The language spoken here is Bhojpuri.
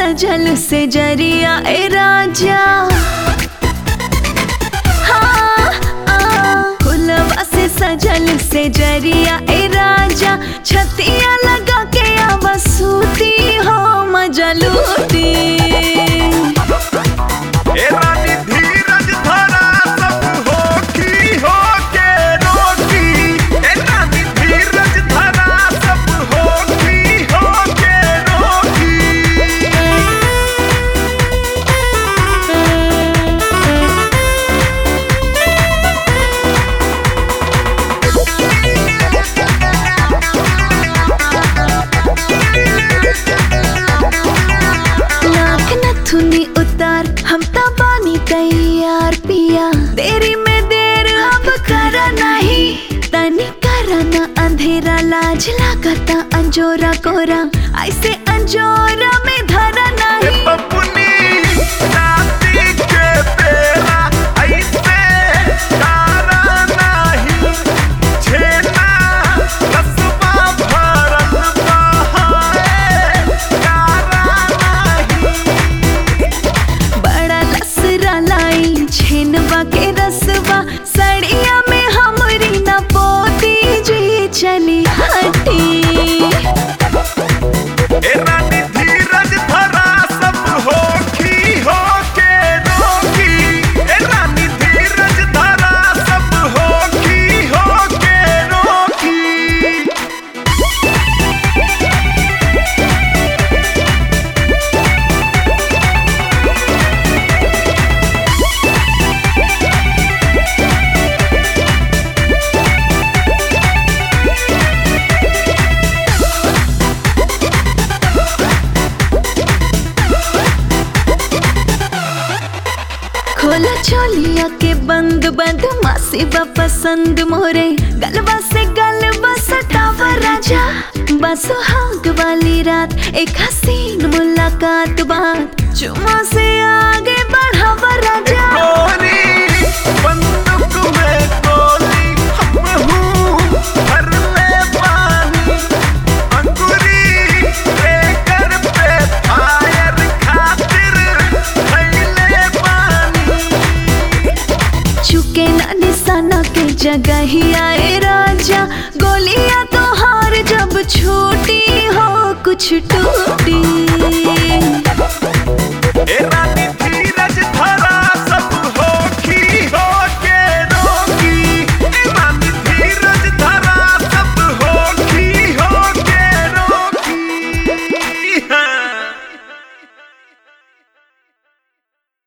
सजल से जरिया ए राजा हाँ, आ, फुलवा से सजल से जरिया ए राजा छतिया लगा के अब सूती हो मजा लूटी ए रानी धीरज धरा सब होखी होके रोकी ए रानी धीरज धरा सब होखी होके रोकी नाक नथुनी उतार हम त बानी तैयार पिया देरी में देर अब कर नहीं तनी कर न अंधेरा लाज लागता अंजोरा कोरा ऐसे अंजोरा में धरा ए नहीं बबुनी राती के बेरा ऐसे तारा नाही छेना रसवा भरल बहाए तारा नाही बड़ा लसरा लाई छेनवा के रसवा सड़िया में हमरी न पोती जी चली हटी ए रानी धीरज धरा सब होखी होके रोकी ए रानी धीरज धरा सब होखी होके रोकी खोला चोलिया के बंद बंद मासी बा पसंद मोरे गलबा से गलबा सटावा राजा बसो हाग वाली रात एक हसीन मुलाकात बात चुमा से आगे बढ़ावा राजा गोरी बंदूक में गोली हम हूँ भर ले पानी अंगूरी लेकर पे फायर खातिर खैले पानी चुके ना निशाना के जगह ही आए राजा गोलियां तो हार जब छूट